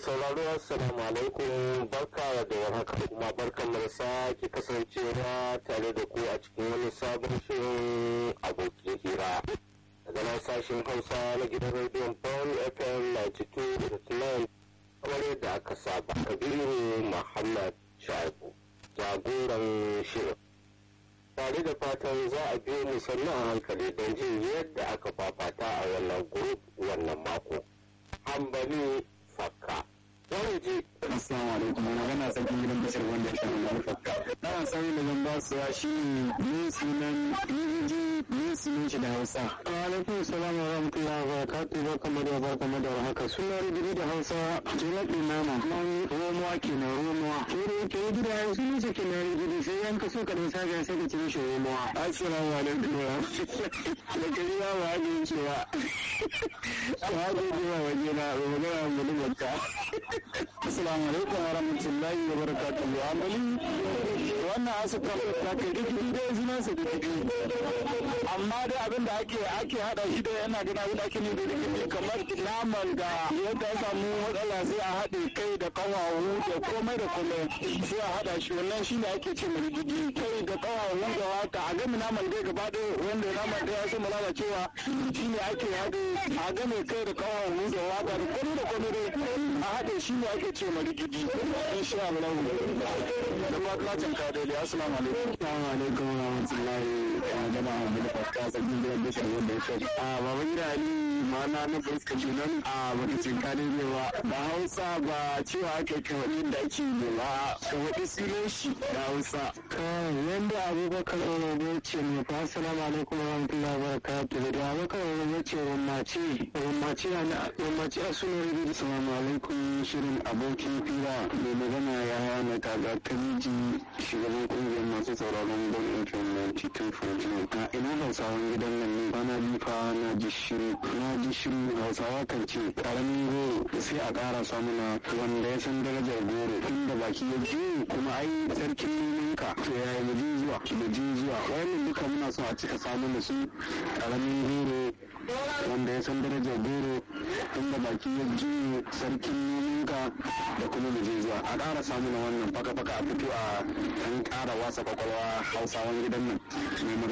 sauraro assalamu alaikum barka da warhaka kuma barkan mu da sake kasancewa tare da ku a cikin wani sabon shirin abokin hira daga nan sashen hausa na gidan rediyon paul fm 92.9 kamar yadda aka saba kabiru muhammad shaibu jagoran shirin tare da fatan za a biyo mu sannu a hankali don jin yadda aka fafata a wannan group wannan mako hambali fakka wani ji Assalamu alaikum wani gana sarkin gidan bashir wanda ya shafi wani fakka. Na wasan da zan ba su shi ne sunan Inji ne sunan shi da Hausa. Wa alaikum salam wa rahmatullahi wa barakatuhu ba kamar da barka da haka. Suna rubutu da Hausa jiraɗi nama. Nan romuwa kenan romuwa. Kere ke gida ya sunan shi kenan rubutu sai yan kaso ka dan saga sai ka ci mishi romuwa. Assalamu alaikum wa rahmatullahi. Da kari ba wa hajji cewa. Wa hajji cewa waje na romuwa mu da bakka. Assalamu alaikum wa rahmatullahi wa barakatuhu. Amali wannan asuka ta kai duk dai sunan sa da amma dai abin da ake ake hada shi da yana gina abin da ake nufi da kike kamar naman da yadda ya samu matsala sai a haɗe kai da kawawu da komai da komai sai a hada shi wannan shi ne ake ce mai gidi kai da kawawu da wata a gami naman dai gaba ɗaya wanda naman da ya sama lalacewa shi ne ake haɗe a game kai da kawawu da wata da komai da komai dai a haɗe shi ne ake ce mai gidi insha Allah da fatan ka dai assalamu alaikum assalamu alaikum wa rahmatullahi wa jama'a mu da ta sabbin gidan bishar wanda ya shafi a baban gida ali ma'ana na fuska kenan a bakacin kare ne ba da hausa ba cewa aka kai wani da ake ne ba ka wani sunan shi da hausa kai yanda abubakar orobo ce ne fa assalamu alaikum wa rahmatullahi wa barakatuhu da abubakar orobo ce rummace rummace na rummace a sunan rubutu assalamu alaikum shirin abokin fira mai magana ya hana kaga kamiji shugaban kungiyar masu sauraron don FM 92.9 a ina hausawan gidan nan ne bana bifa na ji shiru na ji shiru hausawa kan ce karamin goro sai a ƙara samuna wanda ya san darajar goro inda baki ya ji kuma ai sarkin nominka to ya yi muji zuwa muji zuwa wayannan duka muna so a cika samu da su karamin goro wanda ya san darajar goro inda baki ya ji sarkin nominka da kuma muji zuwa a ƙara samu na wannan faka-faka a fito a an ƙara wasa kwakwalwa hausawan gidan nan mai